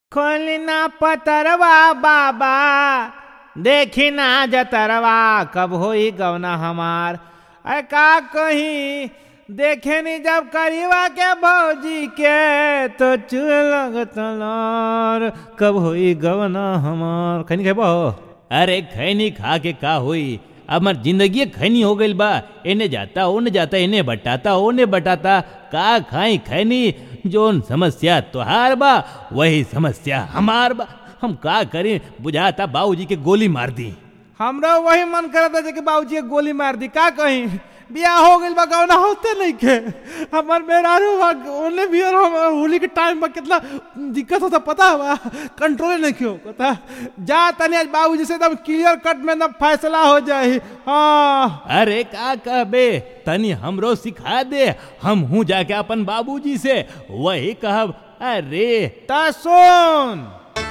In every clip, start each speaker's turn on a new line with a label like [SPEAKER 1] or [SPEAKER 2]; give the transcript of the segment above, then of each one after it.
[SPEAKER 1] खोलना पतरवा बाबा देखी ना जतरवा कब होई गवना हमार अरे का कहीं देखे नी जब करीवा के भौजी के तो चुल लगत लार कब होई गवना हमार खैनी खेबो
[SPEAKER 2] अरे खैनी खा के का होई अब हमार जिंदगी खैनी हो गइल बा एने जाता ओने जाता एने बटाता ओने बटाता का खाई खैनी जोन समस्या तोहार बा वही समस्या हमार बा हम का करें बुझाता बाबूजी के गोली मार दी
[SPEAKER 1] हमरा वही मन करता जे कि बाबूजी के गोली मार दी का कहीं बियाह हो गइल बा गौना होते नहीं के हमर मेहरारू बा ओने भी और हम होली के टाइम में कितना दिक्कत होता पता बा कंट्रोल नहीं क्यों पता जा तनी आज बाबूजी से एकदम क्लियर कट में एकदम फैसला हो जाए हाँ
[SPEAKER 2] अरे का कहबे तनी हमरो सिखा दे हम हूँ जाके अपन बाबूजी से वही कहब अरे
[SPEAKER 1] ता सुन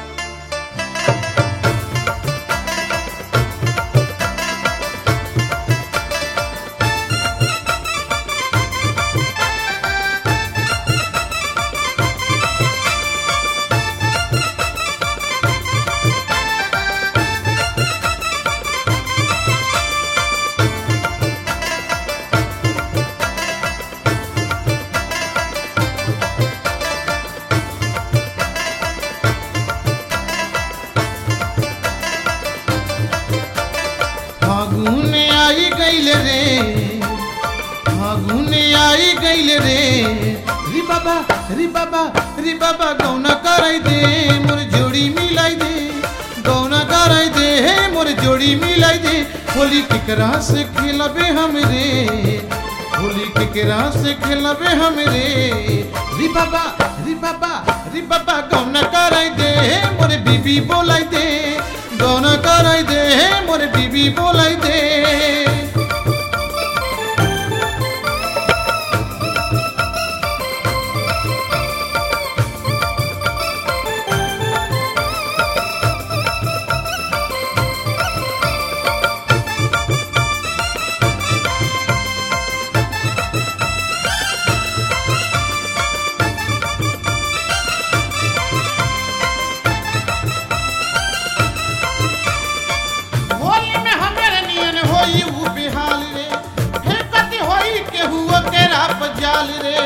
[SPEAKER 3] फागुन आई गइल रे फागुन आई गइल रे री बाबा री बाबा री बाबा गौना कराई दे मोर जोड़ी मिलाई दे गौना कराई दे हे मोर जोड़ी मिलाई दे होली केकरा से खेलबे हम रे होली केकरा से खेलबे हम रे री बाबा री बाबा री बाबा गौना कराई दे मोर बीबी बोलाई दे गौना कराई दे मोर बीबी बोलाई दे होली में हमारे नियन होई उ बिहाल रे हे कति होई के हुआ के राप जाल रे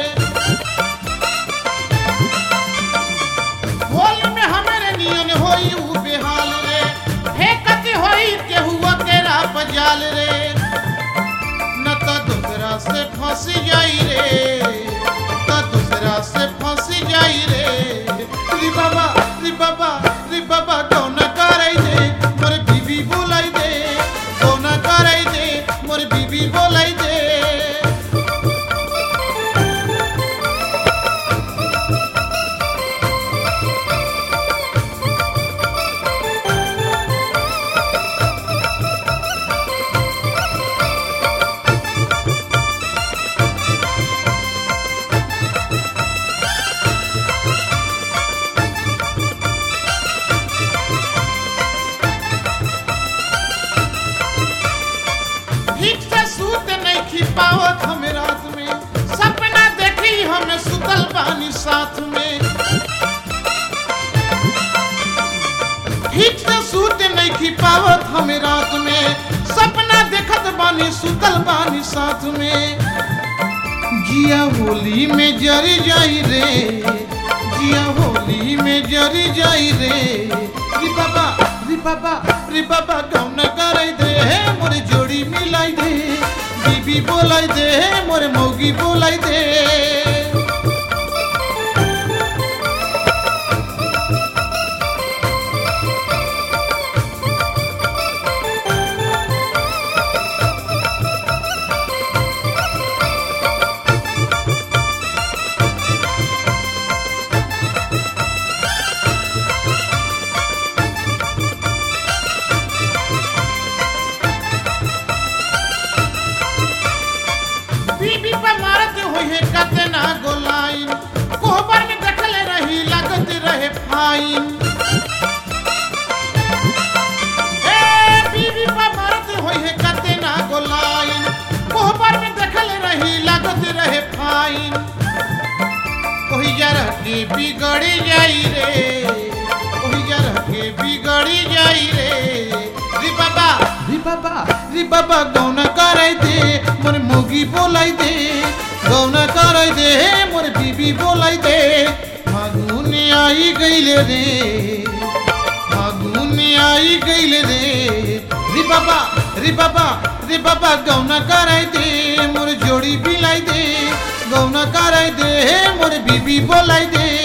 [SPEAKER 3] होली में हमारे नियन होई उ बिहाल रे हे कति होई के हुआ के राप जाल रे न तो दूसरा से फंसी जाई रे न दूसरा से फंसी जाई रे री बाबा री बाबा री बाबा कौन कराई दे मोर बीबी बोलाई दे कौन कराई दे मोर बीबी बोलाई दे ठीक से सूत नहीं खी पावत हम रात में सपना देखी हम सुतल बानी साथ में ठीक से सूत नहीं खी पावत हम रात में सपना देखत बानी सुतल बानी साथ में जिया होली में जरी जाई रे जिया होली में जरी जाई रे री बाबा री बाबा री बाबा गौन कराई दे हे मोर जोड़ी मिलाई दे बीबी बोलाई दे हे मोर मौगी बोलाई दे बीबी पे मारत होई है कतना गोलाइन कोहबर में देखल रही लगत रहे फाइन ए बीबी पे मारत होई है कतना गोलाइन कोहबर में देखल रही लगत रहे फाइन कोई जरा के बिगड़ जाई रे बाबा गौना कराई दे मोर मोगी बोलाई दे गौना कराई दे मोर बीबी बोलाई दे फागुन आई गईले रे फागुन आई गईले रे रे बाबा रे बाबा रे बाबा गौना कराई दे मोर जोड़ी बिलाई दे गौना कराई दे मोर बीबी बोलाई दे